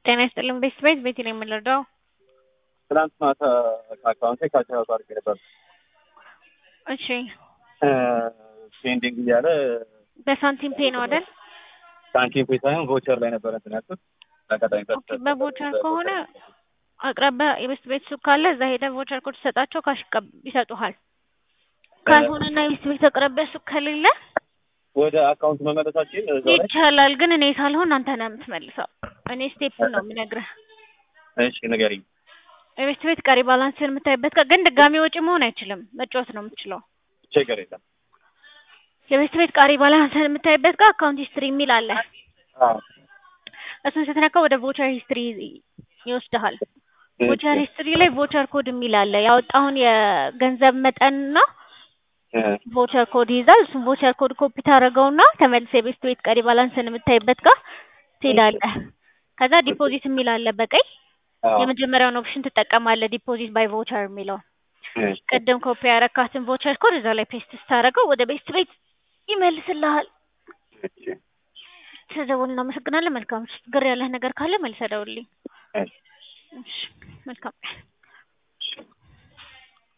ጤና ይስጥልን ቤት ቤት ነው የምንረዳው? ትናንት ማታ ከአካውንቴ ካቻቱ አድርጌ ነበር። እሺ ፔንዲንግ እያለ በሳንቲም ፔ ነው አይደል? ሳንቲም ፔ ሳይሆን ቮቸር ላይ ነበር እንትን ያልኩት። አጋጣሚ ኦኬ በቮቸር ከሆነ አቅራቢያ የቤስት ቤት ሱቅ ካለ እዛ ሄደ ቮቸር ኮድ ሰጣቸው ካሽ ይቀብ- ይሰጡሃል። ካልሆነና የቤስት ቤት አቅራቢያ ሱቅ ከሌለ ወደ አካውንት መመለሳችን እዛው ላይ ይቻላል፣ ግን እኔ ሳልሆን አንተ ነህ የምትመልሰው። እኔ ስቴፕን ነው የምነግርህ። እሺ ንገሪኝ። የቤስት ቤት ቀሪ ባላንስን የምታይበት ቀን ግን ድጋሚ ወጪ መሆን አይችልም፣ መጫወት ነው የምትችለው። ችግር የለም። የቤስት ቤት ቀሪ ባላንስን የምታይበት ጋር አካውንት ሂስትሪ የሚል አለ። አዎ እሱን ስትነካ ወደ ቮቸር ሂስትሪ ይወስድሃል። ቮቸር ሂስትሪ ላይ ቮቸር ኮድ የሚል አለ። ያወጣውን የገንዘብ መጠንና ቮቸር ኮድ ይይዛል። እሱም ቮቸር ኮድ ኮፒ ታደርገውና ተመልሰህ የቤስት ቤት ቀሪ ባላንስን የምታይበት ጋር ትሄዳለህ። ከዛ ዲፖዚት የሚል አለ በቀይ የመጀመሪያውን ኦፕሽን ትጠቀማለህ፣ ዲፖዚት ባይ ቮቸር የሚለው ቅድም ኮፒ ያረካትን ቮቸር ኮድ እዛ ላይ ፔስት ስታደርገው ወደ ቤስት ቤት ይመልስልሃል። ስለደወልን እናመሰግናለን። መልካም ምሽት። ግር ያለህ ነገር ካለ መልሰህ ደውልልኝ። እሺ መልካም